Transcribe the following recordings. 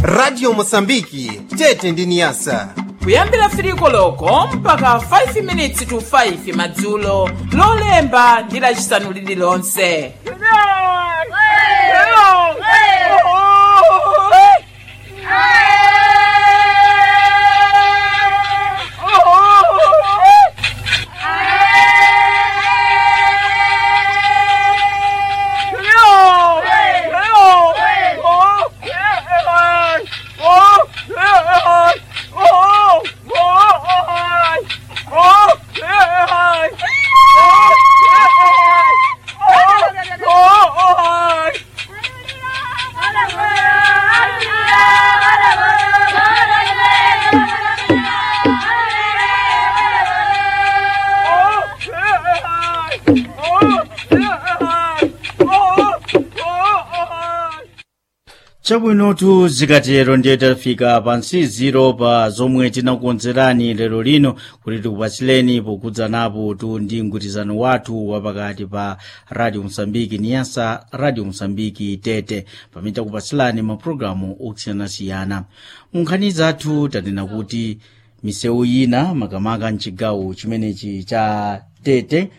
radio mosambiki tete ndi niyasa kuyambira firiko loko mpaka 5 minutes to 5 madzulo lolemba ndi lacisanu lililonse chabwinotu zikatero ndiye tafika pa nsiziro pa zomwe tinakukonzerani lero lino kuti tikupatsileni pokudzanapo tu ndi mgwirizano wathu wapakati pa radio mosambiki niyasa radio mosambiki tete pamene takupatsilani mapulogalamu osiyanasiyana munkhani zathu tanena kuti misewu ina makamaka mchigawo chimenechi cha tete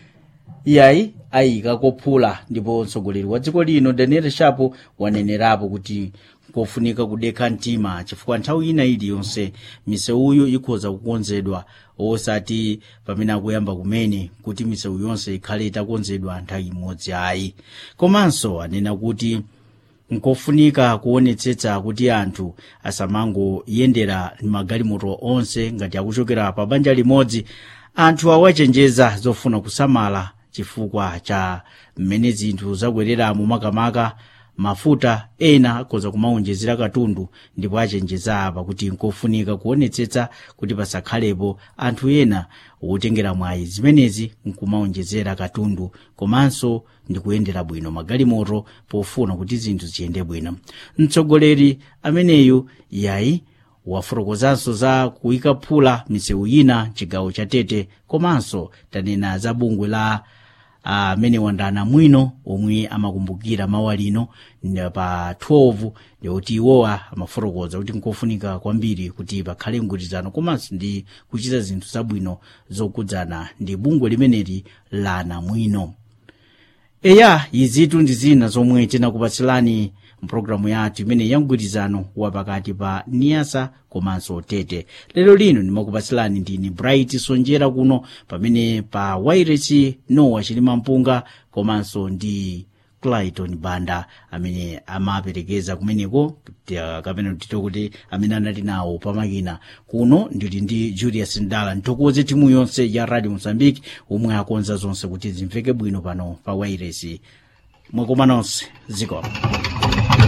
iyayi ayika kophula ndipo mtsogoleri wa dziko lino daniel shapo wanenerapo kuti kofunika kudekha mtima chifukwa nthawi ina iliyonse misewuyo ikhoza kukonzedwa osati pamene akuyamba kumene kuti misewu yonse ikhale itakonzedwa nthawi imodzi ayi komanso anena kuti nkofunika kuonetsetsa kuti anthu asamangoyendera magalimoto onse ngati akuchokera pa banja limodzi anthu awachenjeza zofuna kusamala chifukwa cha mmene zinthu zakwereramo makamaka mafuta ena akhoza kumaonjezera katundu ndipo achenjeza apa kuti nkofunika kuonetsetsa kuti pasakhalepo anthu ena wotengera mwayi zimenezi nkumaonjezera katundu komanso ndikuyendera bwino magalimoto pofuna kuti zinthu ziyende bwino mtsogoleri ameneyu yayi wafotokozanso za kuyika phula misewu ina chigawo cha tete komanso tanena za bungwe la amene uh, wandana mwino omwe amakumbukira mawa lino pa 12 ndikuti iwowa amafotokoza kuti nkofunika kwambiri kuti pakhale mgwirizano komanso ndi kuchita zinthu zabwino zokudzana ndi bungwe limeneli la namwino eya izitu ndi zina zomwe tinakupatsilani mpulogalamu yathu imene ya mgwirizano wapakati pa niyasa komanso tete lero lino ndimakupatsilani ndini bright sonjera kuno pamene pa wairesi nowa chilima mpunga komanso ndi clayton banda amene amaperekeza kumeneko kapena tito kuti amene anali nawo pamakina kuno ndili ndi julius ndala nthokoze timu yonse ya radio mozambique omwe akonza zonse kuti zimveke bwino pano pa wairesi mwakoma nonse zikomo